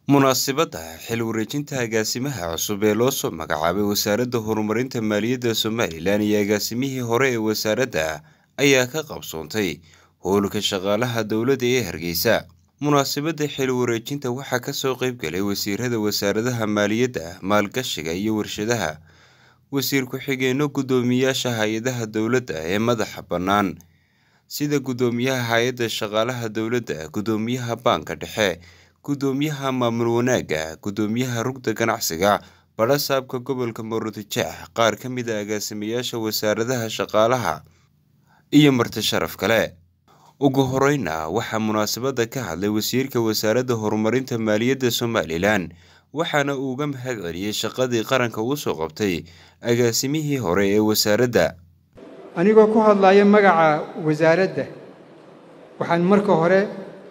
munaasabadda xil wareejinta agaasimaha cusub ee loo soo magacaabay wasaaradda horumarinta maaliyadda somalilan iyo agaasimihii hore ee wasaaradda ayaa ka qabsoontay howlka shaqaalaha dowladda ee hargeysa munaasabadda xil wareejinta waxaa kasoo qeybgalay wasiirada wasaaradaha maaliyadda maalgashiga iyo warshadaha wasiir ku-xigeenno guddoomiyaasha hay-adaha dowladda ee madaxa bannaan sida guddoomiyaha hay-adda shaqaalaha dowladda guddoomiyaha baanka dhexe guddoomiyaha maamul wanaagga guddoomiyaha rugda ganacsiga badhasaabka gobolka murudijeex qaar ka mid a agaasimayaasha wasaaradaha shaqaalaha iyo marti sharaf kale ugu horeyna waxaa munaasabadda ka hadlay wasiirka wasaaradda horumarinta maaliyadda somalilan waxaana uu uga mahad celiyey shaqadii qaranka uu soo qabtay agaasimihii hore ee wasaaradda anigoo ku hadlaya magaca wasaaradda waxaan marka hore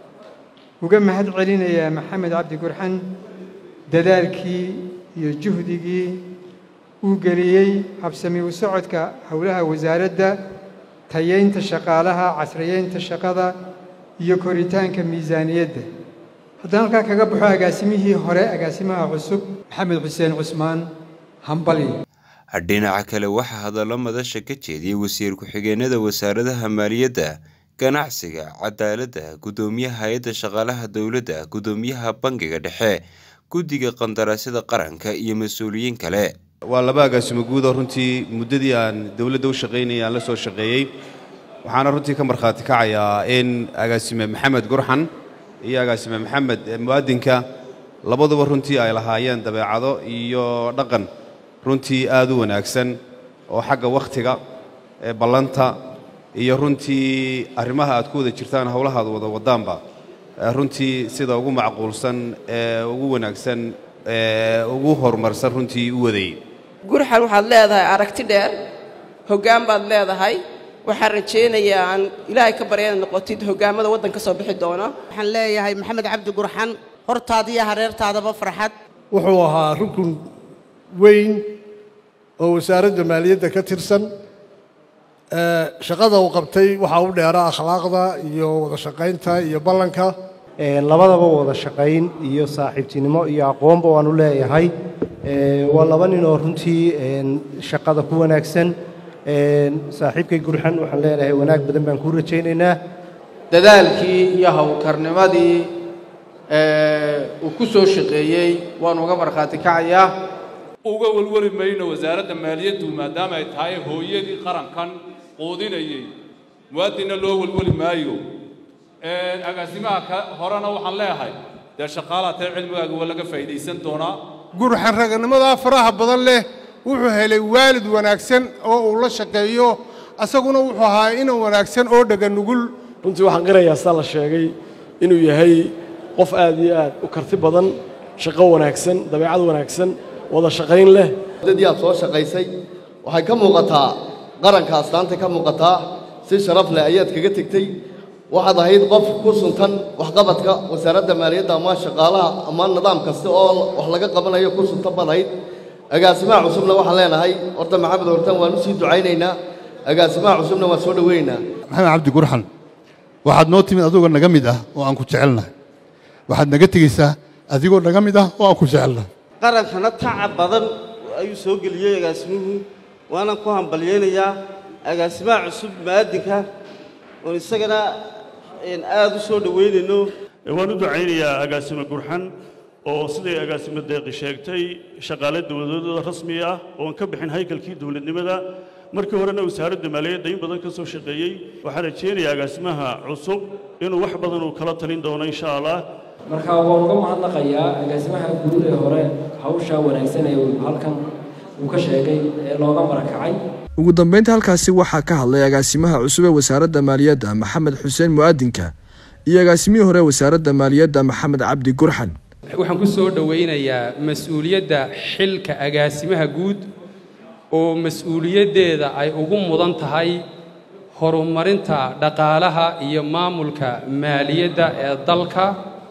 uga mahad celinayaa maxamed cabdi gurxan dadaalkii iyo juhdigii uu geliyey habsami u socodka howlaha wasaaradda tayeynta shaqaalaha casriyeynta shaqada iyo koritaanka miisaaniyadda haddaan halkaa kaga baxo agaasimihii hore agaasimaha cusub maxamed xuseen cusmaan hambali dhinaca kale waxaa hadallo madasha ka jeediyey wasiir ku-xigeenada wasaaradaha maaliyadda ganacsiga cadaaladda guddoomiyaha hay-adda shaqaalaha dowladda guddoomiyaha bangiga dhexe guddiga qandaraasyada qaranka iyo mas-uuliyiin kale waa laba agaasimo guudoo runtii muddadii aan dowladda u shaqaynayay aan la soo shaqeeyey waxaana runtii ka markhaati kacayaa in agaasime maxamed gurxan iyo agaasime maxamed mu'adinka labaduba runtii ay lahaayeen dabeecado iyo dhaqan runtii aad u wanaagsan oo xagga wakhtiga ee ballanta iyo runtii arrimaha aad ku wada jirtaan howlaha ad wada wadaanba runtii sida ugu macquulsan ee ugu wanaagsan ee ugu horumarsan runtii u wadayey gurxan waxaad leedahay aragti dheer hoggaan baad leedahay waxaan rajaynayaa aan ilaahay ka barya inaad noqotid hoggaammada waddan ka soo bixi doona waxaan leeyahay maxamed cabdi gurxan hortaada iyo hareertaadaba farxad wuxuu ahaa rukun weyn oo wasaaradda maaliyadda ka tirsan shaqada uu qabtay waxaa u dheera akhlaaqda iyo wada shaqaynta iyo ballanka labadaba wada shaqayn iyo saaxiibtinimo iyo aqoonba waanu leeyahay waa laba nin oo runtii shaqada ku wanaagsan saaxiibkay gurxan waxaan leenahay wanaag badan baan kuu rajaynaynaa dadaalkii iyo howlkarnimadii uu ku soo shaqeeyey waanu uga markhaati kacayaa uga welweli mayno wasaaradda maaliyaddu maadaama ay tahay hooyadii qarankan quudinayey muwaadinna loo welweli maayo agaasimaha horena waxaan leeyahay dee shaqaalaha tee cilmigaaga waa laga faa'iidaysan doonaa gurxan raganimadaa faraha badan leh wuxuu helay waalid wanaagsan oo uu la shaqeeyo asaguna wuxuu ahaa inan wanaagsan oo dhega nugul runtii waxaan qirayaa saa la sheegay inuu yahay qof aad iyo aad u karti badan shaqo wanaagsan dabeecad wanaagsan wada shaqayn leh muddadii aad soo shaqaysay waxay ka muuqataa qaranka astaanta ka muuqataa si sharaf leh ayaad kaga tegtey waxaad ahayd qof ku suntan waxqabadka wasaaradda maaliyadda ama shaqaalaha ama nidaam kasta oo wax laga qabanayo ku suntan baad ahayd agaasimaha cusubna waxaan leenahay horta maxamed hortan waan u sii ducaynaynaa agaasimaha cusubna waan soo dhowaynaynaa maxamed cabdi gurxan waxaad noo timid adigoo naga mid ah oo aan ku jecelnahay waxaad naga tegaysaa adigoo naga mid ah oo aan ku jecelnahay qarankana tacab badan ayuu soo geliyey agaasimuhu waanan ku hambalyaynayaa agaasimaha cusub mu'aadinka oon isagana aad u soo dhowaynayno waan u ducaynayaa agaasimo gurxan oo siday agaasimo deeqi sheegtay shaqaale dowladooda rasmi ah oon ka bixin haykalkii dowladnimada markii horena wasaaradda maaliyadda in badan ka soo shaqeeyey waxaan rajaynayaa agaasimaha cusub inuu wax badan uu kala talin doono insha allah marka waan uga mahadnaqayaa agaasimaha guud ee hore hawshaa wanaagsan ee halkan uu ka sheegay ee looga marakacay ugu dambeynta halkaasi waxaa ka hadlay agaasimaha cusub ee wasaaradda maaliyadda maxamed xuseen mu'aadinka iyo agaasimihii hore wasaaradda maaliyadda maxamed cabdi gurxan waxaan ku soo dhowaynayaa mas-uuliyadda xilka agaasimaha guud oo mas-uuliyaddeeda ay ugu mudan tahay horumarinta dhaqaalaha iyo maamulka maaliyadda ee dalka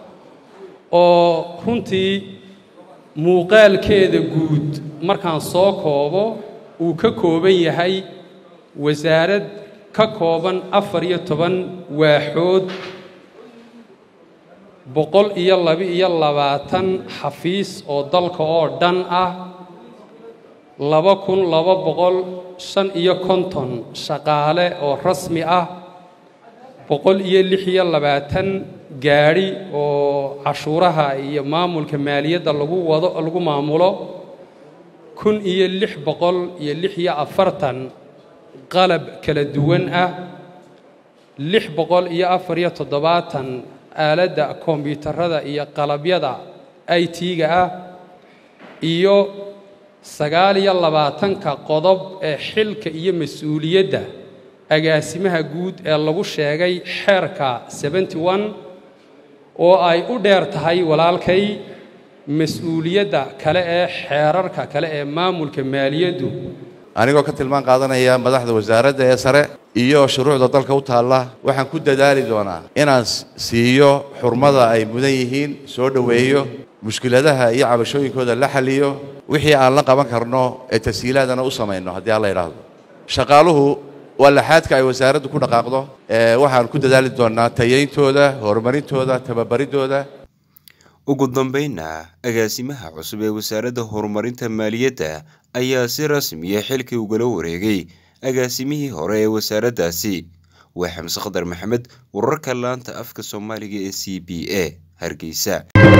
oo runtii muuqaalkeeda guud markaan soo koobo uu ka kooban yahay wasaarad ka kooban afar iyo toban waaxood boqol iyo laba-iyo labaatan xafiis oo dalka oo dhan ah laba kun laba boqol shan iyo konton shaqaale oo rasmi ah boqol iyo lix iyo labaatan gaadhi oo cashuuraha iyo maamulka maaliyadda lagu wado lagu maamulo kun iyo lix boqol iyo lix iyo afartan qalab kala duwan ah lix boqol iyo afar iyo toddobaatan aaladda kombiyuutarada iyo qalabyada i t-ga ah iyo sagaal iyo labaatanka qodob ee xilka iyo mas-uuliyadda agaasimaha guud ee lagu sheegay xeerka seventy one oo ay u dheer tahay walaalkay mas-uuliyadda kale ee xeerarka kale ee maamulka maaliyaddu anigoo ka tilmaan qaadanaya madaxda wasaaradda ee sare iyo shuruucda dalka u taalla waxaan ku dadaali doonaa inaan siiyo xurmada ay mudan yihiin soo dhoweeyo mushkiladaha iyo cabashooyinkooda la xalliyo wixii aan la qaban karno ee tashiilaadana u samayno haddii alla idhaahdo shaqaaluhu waa laxaadka ay wasaaraddu ku dhaqaaqdo waxaan ku dadaali doonaa tayayntooda horumarintooda tababaridooda ugu dambaynna agaasimaha cusub ee wasaaradda horumarinta maaliyadda ayaa si rasmiya xilkii ugala wareegay agaasimihii hore ee wasaaraddaasi waa xamse khadar maxamed wararka laanta afka soomaaliga ee c b a hargeysa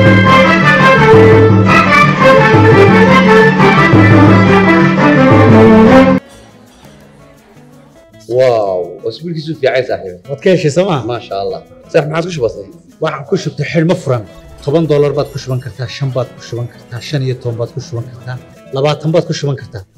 واو اسبوعك في عايز صاحبي waad ka heshay sooma ما شاء الله صح ما عاد كش بسيط waxaan ku shubtay xidhmo furan toban doolar baad ku shuban kartaa shan baad ku shuban kartaa shan iyo toban baad ku shuban kartaa labaatan baad ku shuban kartaa